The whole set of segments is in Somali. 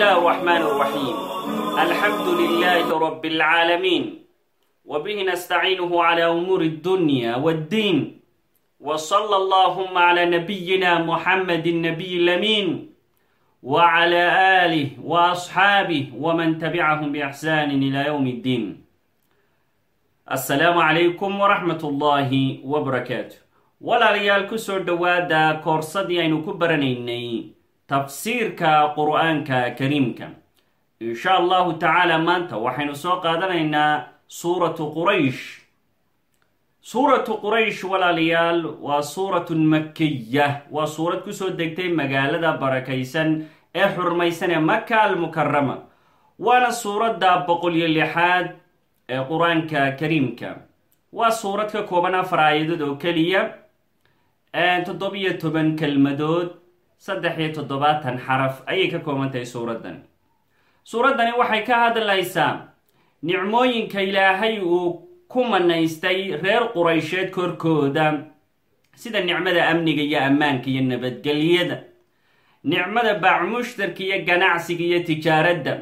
الله الرحمن الرحيم الحمد لله رب العالمين وبه نستعينه على أمور الدنيا والدين وصلى اللهم على نبينا محمد النبي الأمين وعلى آله وأصحابه ومن تبعهم بإحسان إلى يوم الدين السلام عليكم ورحمة الله وبركاته walaalayaal kusoo dhowaada koorsadii aynu ku baranaynay tafsiirka qur-aanka kariimka insha allahu tacaala maanta waxaynu soo qaadanaynaa suuratu quraysh suuratu quraysh walaalayaal waa suuratun makiya waa suurad kusoo degtay magaalada barakaysan ee xurmaysan ee maka almukarama waana suuradda boqol iyo lixaad ee qur-aanka kariimka waa suurad ka kooban afar aayadood oo keliya toddobiyo toban kelmadood saddex iyo toddobaatan xaraf ayay ka kooban tahay suuraddan suuraddani waxay ka hadlaysaa nicmooyinka ilaahay uu ku manaystay reer quraysheed korkooda sida nicmada amniga iyo ammaanka iyo nabadgelyada nicmada baacmushtarka iyo ganacsiga iyo tijaaradda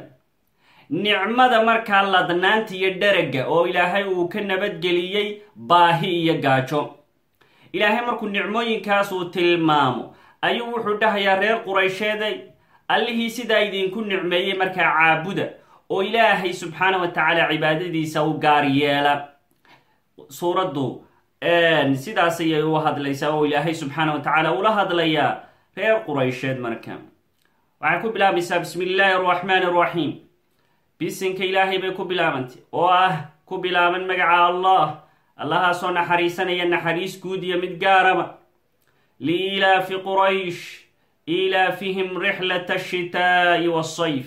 nicmada markaa ladnaanta iyo dheragga oo ilaahay uu ka nabadgeliyey baahi iyo gaajo ilaahay markuu nicmooyinkaas uu tilmaamo ayuu wuxuu dhahayaa reer quraysheeday allihii sidaa idinku nicmeeyey markaa caabuda oo ilaahay subxaana wa tacaala cibaadadiisa u gaar yeela suuraddu sidaas ayay u hadlaysaa oo ilaahay subxaana wa tacaala ula hadlayaa reer quraysheed marka waxay ku bilaabaysaa bismi illaahi araxmaani araxiim bisinka ilaahay bay ku bilaabantay oo ah ku bilaaban magaca allah allahaasoo naxariisanaya naxariis guud iyo mid gaaraba liilaafi quraysh iilaafihim rixlata ashitaa'i waasayf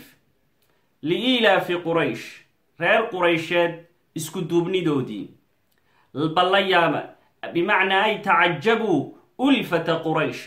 liiilaafi quraysh reer quraysheed isku duubnidoodii bal la yaaba bimacnaa ay tacajabuu ulfata quraysh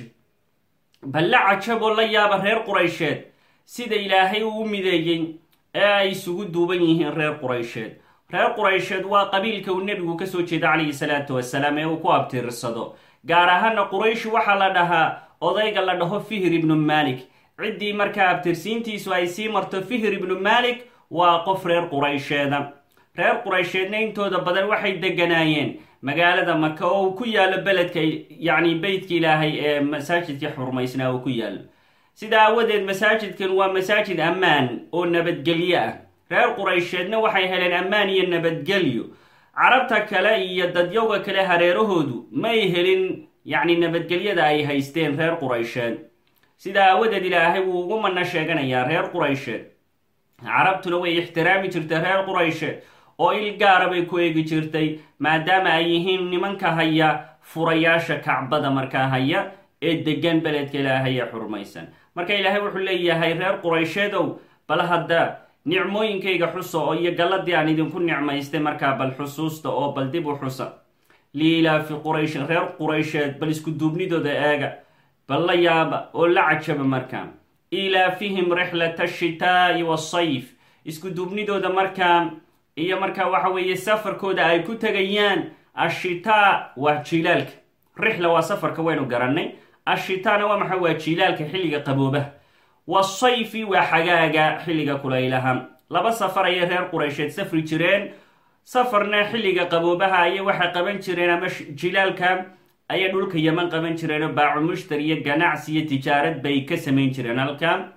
bal la cajaboo la yaaba reer quraysheed sida ilaahay uu u mideeyey ee ay isugu duuban yihiin reer quraysheed reer quraysheed waa qabiilka uu nebigu kasoo jeeda calayhi salaatu wasalaam ee uu ku abtirsado gaar ahaana qurayshi waxaa la dhahaa odayga la dhaho fihr ibnu malik ciddii markaa abtirsiintiisu ay sii marto fihr ibnu malik waa qof reer quraysheeda reer quraysheedna intooda badan waxay deganaayeen magaalada maka oo uu ku yaalo beledka yacni beytka ilaahay ee masaajidka xurmaysnaa uu ku yaalo sida aawadeed masaajidkan waa masaajid ammaan oo nabadgelyo ah reer quraysheedna waxay heleen ammaan iyo nabadgelyo carabta kale iyo dadyowga kale hareerahoodu may helin yacni nabadgelyada ay haysteen reer quraysheed sida aawadeed ilaahay wuu ugu mana sheeganayaa reer quraysheed carabtuna way ixtiraami jirtay reer quraysheed oo il gaara bay ku eegi jirtay maadaama ay yihiin nimanka haya furayaasha kacbada markaa haya ee degan beledka ilaahay ee xurmaysan marka ilaahay wuxuu leeyahay reer quraysheedow bal hadda nicmooyinkayga xusa oo iyo galladii aan idinku nicmaystay markaa bal xusuusta oo bal dib u xusa liilaafi qurayshin reer quraysheed bal isku duubnidooda eega bal la yaaba oo la cajaba markaa ilaafihim rixlata ashitaa'i waasayf isku duubnidooda markaa iyo markaa waxa weeye safarkooda ay ku tegayaan ashitaa waa jiilaalka rixla waa safarka waynu garannay ashitaana waa maxay waa jiilaalka xilliga qaboobaha wasayfi waa xagaaga xilliga kulaylaha laba safar ayay reer quraysheed safri jireen safarna xilliga qaboobaha ayay waxay qaban jireen ama jilaalka ayay dhulka yaman qaban jireenoo baacu mushtar iyo ganacsi iyo tijaarad bay ka samayn jireen halka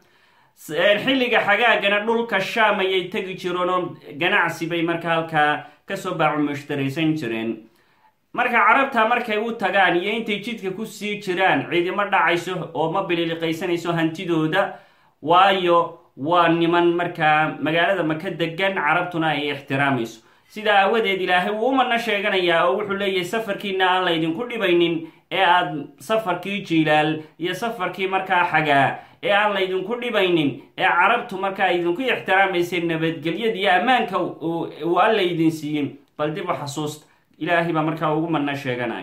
xilliga xagaagana dhulka shaam ayay tegi jireenoo ganacsi bay marka halkaa kasoo baacu mushtaraysan jireen marka carabta markay u tagaan iyo intay jidka ku sii jiraan ciidimo dhacayso oo ma bililiqaysanayso hantidooda waayo waa niman markaa magaalada maka degan carabtuna ay ixtiraamayso sidaa aawadeed ilaahay wuu umana sheeganayaa oo wuxuu leeyahay safarkiina aan laydinku dhibaynin ee aad safarkii jiilaal iyo safarkii markaa xagaa ee aan laydinku dhibaynin ee carabtu markaa idinku ixtiraamaysay nabadgelyada iyo ammaanka uu alla idin siiyey bal dib u xasuusta ilaahay baa markaa ugu madna sheeganaya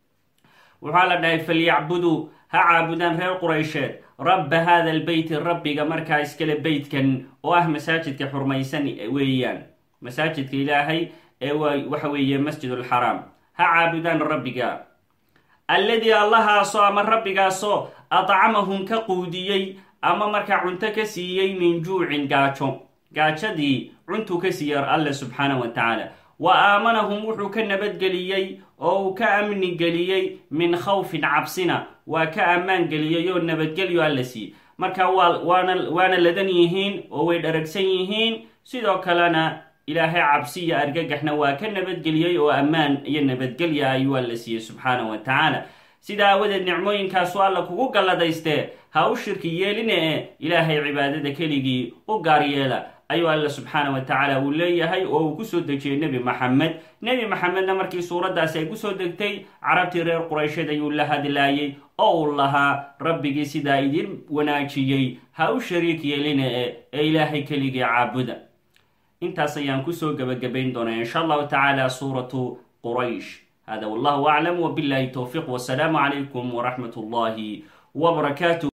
waxaa la dhahay falyacbuduu ha caabudaan reer quraysheed rabba hada albeyti rabbiga markaa iskale beytkan oo ah masaajidka xurmaysan weeyaan masaajidka ilaahay ee waxa weeye masjid alxaraam ha caabudaan rabbiga alladii allahaasoo ama rabbigaasoo adcamahum ka quudiyey ama markaa cunto ka siiyey min juucin gaajo gaajadii cuntuu ka siiyey alle subxaana wa tacaala wa aamanahum wuxuu ka nabadgeliyey oo uu ka amni geliyey min khawfin cabsina waa ka ammaan geliyey oo nabadgelyo alla siiyey marka waana waana ladan yihiin oo way dharagsan yihiin sidoo kalena ilaahay cabsi iyo argagaxna waa ka nabadgeliyey oo ammaan iyo nabadgelya ayuu alla siiyey subxaana wa tacaala sidaa aawadeed nicmooyinkaasu alla kugu galladaystee ha u shirki yeeline e ilaahay cibaadada keligii u gaar yeela ayuu alla subxaana wa tacaala uu leeyahay oo uu kusoo dejiyey nebi maxamed nebi maxamedna markii suuraddaasi ay kusoo degtay carabtii reer quraysheed ayuu la hadlaayey oo uu lahaa rabbigii sidaa idin wanaajiyey ha u shariik yeeline e ee ilaahay keligii caabuda intaas ayaan kusoo gebagabayn doonaa insha allahu tacaala suuratu quraysh hada wallahu aclam wbillahi towfiiq wsalaamu calaykum wraxmat اllahi wbarakaatu